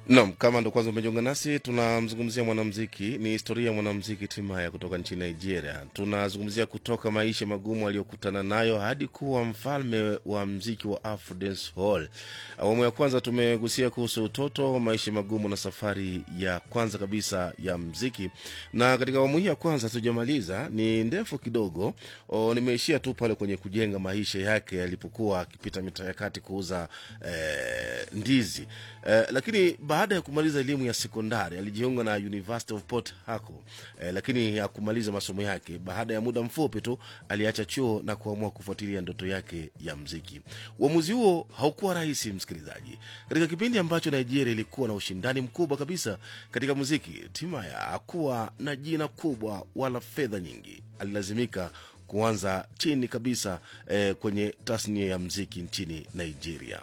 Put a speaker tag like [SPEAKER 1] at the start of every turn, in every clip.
[SPEAKER 1] Naam, kama ndo kwanza umejiunga nasi, tunamzungumzia mwanamziki, ni historia ya mwanamziki Timaya kutoka nchini Nigeria. Tunazungumzia kutoka maisha magumu aliyokutana nayo hadi kuwa mfalme wa mziki wa Afro Dance Hall. Awamu ya kwanza tumegusia kuhusu utoto, maisha magumu na safari ya kwanza kabisa ya mziki, na katika awamu hii ya kwanza tujamaliza, ni ndefu kidogo. O, nimeishia tu pale kwenye kujenga maisha yake alipokuwa akipita mitaa ya kati kuuza eh, ndizi eh, lakini baada ya kumaliza elimu ya sekondari alijiunga na University of Port Harcourt eh, lakini hakumaliza masomo yake. Baada ya muda mfupi tu aliacha chuo na kuamua kufuatilia ndoto yake ya mziki. Uamuzi huo haukuwa rahisi, msikilizaji. Katika kipindi ambacho Nigeria ilikuwa na ushindani mkubwa kabisa katika muziki, Timaya hakuwa na jina kubwa wala fedha nyingi. Alilazimika kuanza chini kabisa eh, kwenye tasnia ya mziki nchini Nigeria.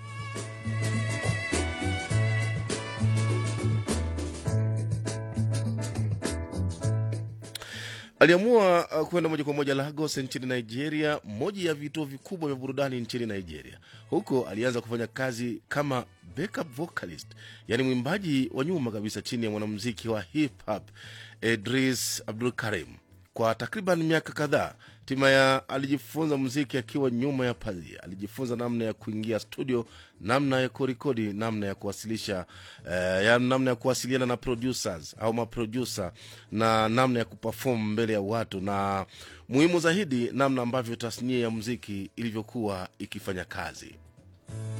[SPEAKER 1] Aliamua uh, kwenda moja kwa moja Lagos nchini Nigeria, moja ya vituo vikubwa vya burudani nchini Nigeria. Huko alianza kufanya kazi kama backup vocalist, yaani mwimbaji wa nyuma kabisa chini ya mwanamuziki wa hip hop Idris Abdul Karim. Kwa takriban miaka kadhaa Timaya alijifunza muziki akiwa nyuma ya pazia. Alijifunza namna ya kuingia studio, namna ya kurekodi, namna ya kuwasilisha eh, ya namna ya kuwasiliana na producers au maproducer, na namna ya kuperform mbele ya watu, na muhimu zaidi, namna ambavyo tasnia ya muziki ilivyokuwa ikifanya kazi.